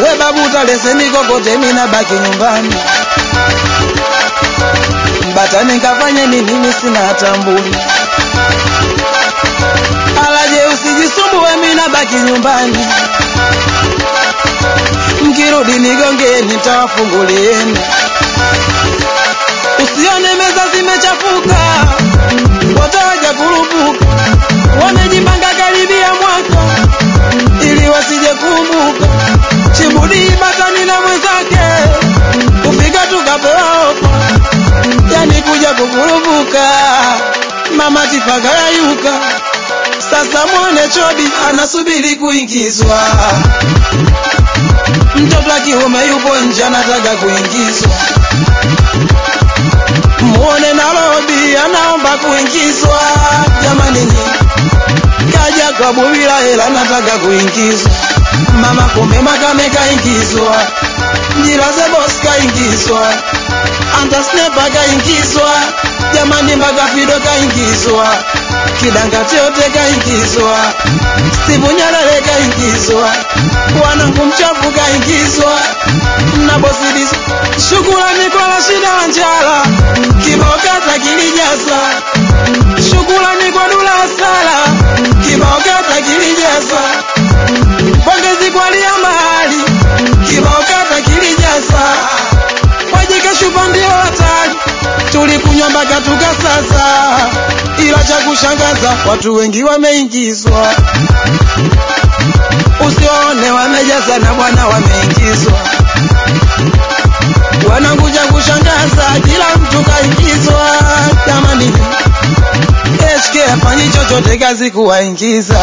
we babu talese mikokote mina baki nyumbani mbatani nkafanye nini mimi sina hata mbuni alaje usijisumbue mina baki nyumbani mkirudi nigongeni nitawafungulieni usione meza zimechafuka watawaja kurupuka wamejipanga karibia mwaka ili wasije kumbuka chibudi batani na mwenzake kufika tukapewa ofa yani kuja kukurupuka mama tifaka yayuka sasa mwone chobi anasubiri kuingizwa mtoto wa kiume yupo nje anataka kuingizwa muone Nairobi anaomba kuingizwa jamani nyi kaja kwa bubila hela anataka kuingizwa mama kumbe makame kaingizwa njira ze boss kaingizwa anta snepa kaingizwa jamani mpaka fido kaingizwa kidanga chote kaingizwa Steve Nyalele kaingizwa wanangu mchafu kaingizwa na bosidis shukrani kwa Rashida Wanjala kibao kata kilijaza shukrani kwa Dula Sala kibao kata kilijaza pongezi kwa Lia Mahali kibao kata kilijaza wajike shupa ndio hatari tulikunywa mpaka tukasasa ila cha kushangaza watu wengi wameingizwa usione wamejaza na bwana wameingizwa wanakuja kushangaza kila mtu kaingizwa jamani HK afanyi chochote kazi kuwaingiza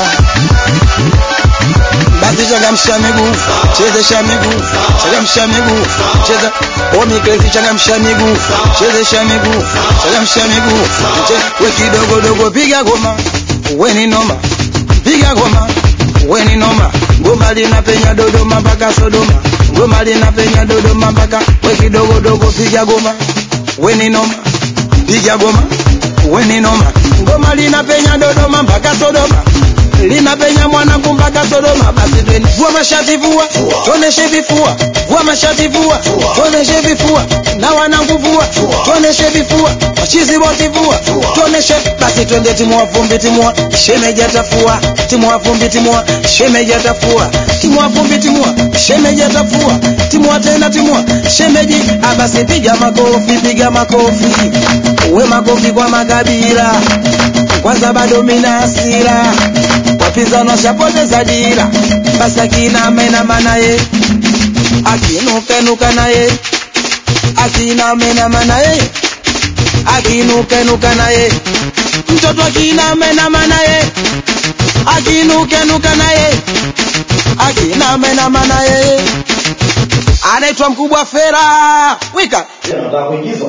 basi changamsha miguu chezesha miguu changamsha miguu cheza omikrezi changamsha miguu chezesha miguu changamsha miguu Che- we kidogo dogo piga goma we ni noma piga goma we ni noma ngoma linapenya dodoma mpaka sodoma ngoma linapenya dodoma mpaka we kidogo dogo piga goma we ni noma piga goma we ni noma ngoma linapenya dodoma mpaka sodoma linapenya mwanangu mpaka Sodoma. Basi twende, vua mashati, vua tuoneshe vifua, vua mashati, vua tuoneshe vifua, na wanangu vua tuoneshe vifua, machizi wote vua tuoneshe. Basi twende, timua vumbi, timua shemeji atafua, timua vumbi, timua shemeji atafua, timua vumbi, timua shemeji atafua, timua tena, timua shemeji. Ah, basi piga makofi, piga makofi, we makofi kwa makabila kwanza bado mina hasira wapinzani washapoteza dira basi akinamenama naye akinukenuka naye akinamenama naye akinukenuka naye mtoto akinamenama naye akinukenuka naye akinamenama naye anaitwa mkubwa fera wika Nataka kuingizwa.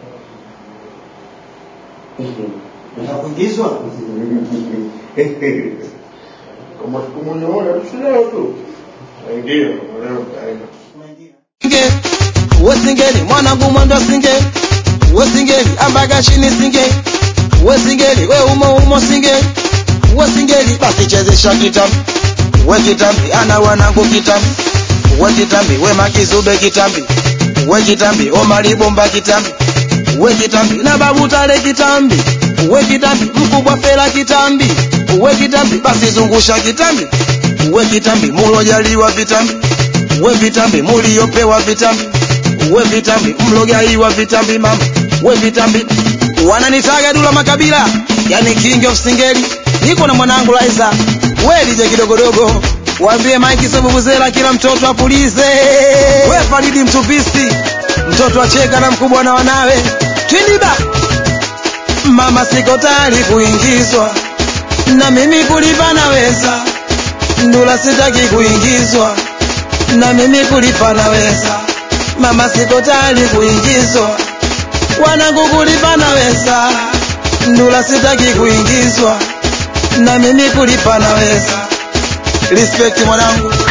Nataka kuingizwa. Kama sikumuona tusileo tu. Ndio, leo kaenda. singe wesingeli mwanangu mwendo singe wesingeli ambaga chini singe wesingeli we umo umo singe wesingeli basi chezesha kitambi we kitambi ana wanangu kitambi we kitambi we makizube kitambi we kitambi omalibomba kitambi we kitambi na babu tale kitambi we kitambi mkubwa fela kitambi we kitambi basi zungusha kitambi we kitambi mulojaliwa vitambi we vitambi muliopewa vitambi we vitambi mlogaiwa vitambi mama we vitambi wananitaga dula makabila yani king of singeli niko na mwanangu Laiza we DJ kidogodogo waambie Mike Sebubuzela kila mtoto apulize we Faridi mtupisi mtoto acheka na mkubwa na wanawe twindiba mama siko tayari kuingizwa na mimi kulipa naweza ndula sitaki kuingizwa na mimi kulipa naweza mama siko tayari kuingizwa wanangu kulipa naweza ndula sitaki kuingizwa na mimi kulipa naweza respect mwanangu